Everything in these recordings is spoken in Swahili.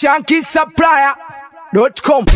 shankisupplier.com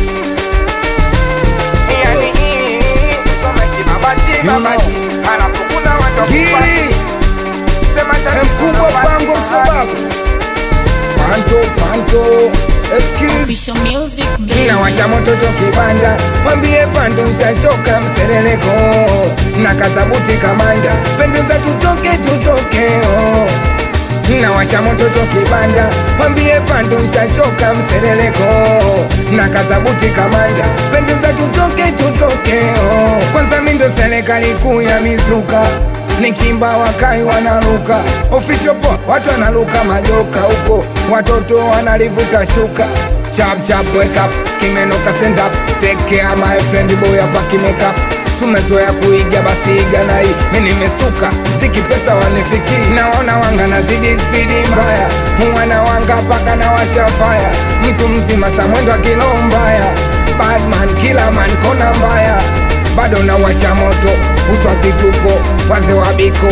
Yani hii kusoma kibabati babati halafu kuna watu Gili Sema tatizo mkubwa na pango basi sababu panto panto excuse Official music, baby. nawasha moto cho kibanda mwambie pando nshachoka msereleko na kasabuti kamanda pendeza tutoke tutoke oh. nawasha moto cho kibanda mwambie pando nshachoka msereleko na kasabuti kamanda pendeza tutoke tutoke oh. kwanza mindo serikali kuu ya mizuka nikimba wakai wanaruka official po watu wanaruka majoka huko watoto wanalivuta shuka chap chap wake up kimenoka stand up take care my friend boy hapa kimeka sumezoea kuiga basi iga na hii mi nimestuka mziki pesa wanifiki naona wanga nazidi spidi mbaya mwana wanga paka na washa faya mtu mzima samwendo akilo mbaya badman kila man kona mbaya bado na washa moto uswazi tupo waze wa biko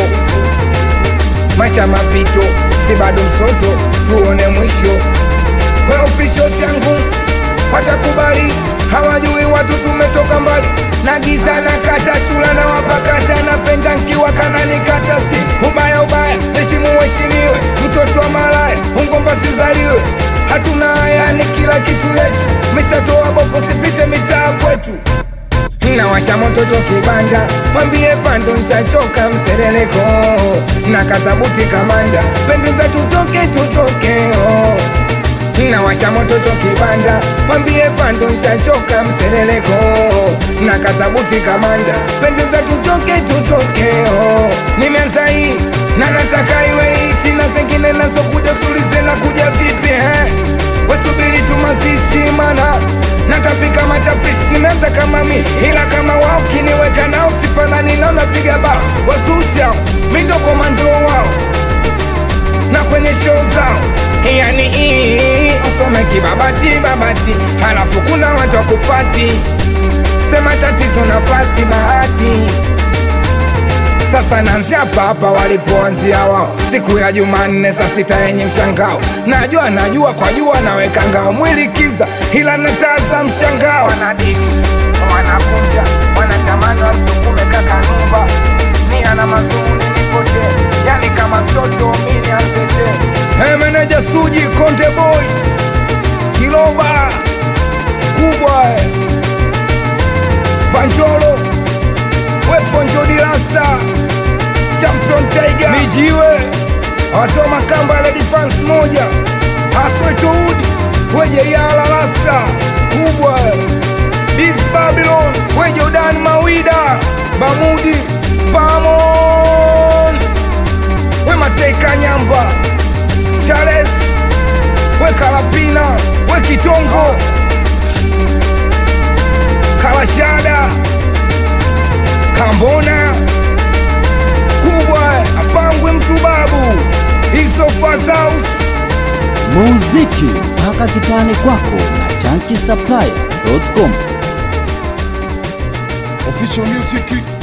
maisha mapito si bado msoto tuone mwisho we ofisho changu watakubali hawajui watu tumetoka mbali na giza na kata chula na wapakata napenda nkiwa kanani kata sti ubaya ubaya heshimu heshimiwe mtoto wa malaya ungomba sizaliwe hatuna haya ni kila kitu yetu meshatoa boko sipite mitaa kwetu nawasha moto cho kibanda mwambie pando nshachoka msereleko na kasabuti kamanda pendeza tutoke tutoke oh. nawasha moto cho kibanda mwambie pando nshachoka msereleko na kasabuti kamanda pendeza tutoke tutoke oh. nimeanza hii na nataka iwe iti na zengine nazokuja sulize na kuja vipi eh? wasubiri tu mazishi mana natapika matapishi nimeanza kama mi ila kama wao kiniweka nao sifanani nao napiga bao wasusha mindo komando wao na kwenye show zao yani ii usome kibabati babati halafu kuna watu wakupati sema tatizo nafasi bahati sasa naanzia hapa hapa walipoanzia wao siku ya jumanne saa sita yenye mshangao najua najua kwa jua naweka ngao mwili kiza ila nataza mshangao wanadiki wanakunja wanatamani wasukume kaka numba nia na mazuni nipote yani kama mtoto mini anzete hey, meneja suji konde boy kiloba kubwa eh. panjolo weponjodilasta champion tiger mijiwe awasoma kamba la defense moja aswetoudi weje yala rasta kubwa dis babylon weje udani mawida bamudi pamon we mateka nyamba charles we kalapina we kitongo kalashada kambona kubwa apangwe mtu babu hizo fazaus muziki mpaka kitani kwako na chanki supply.com Official Music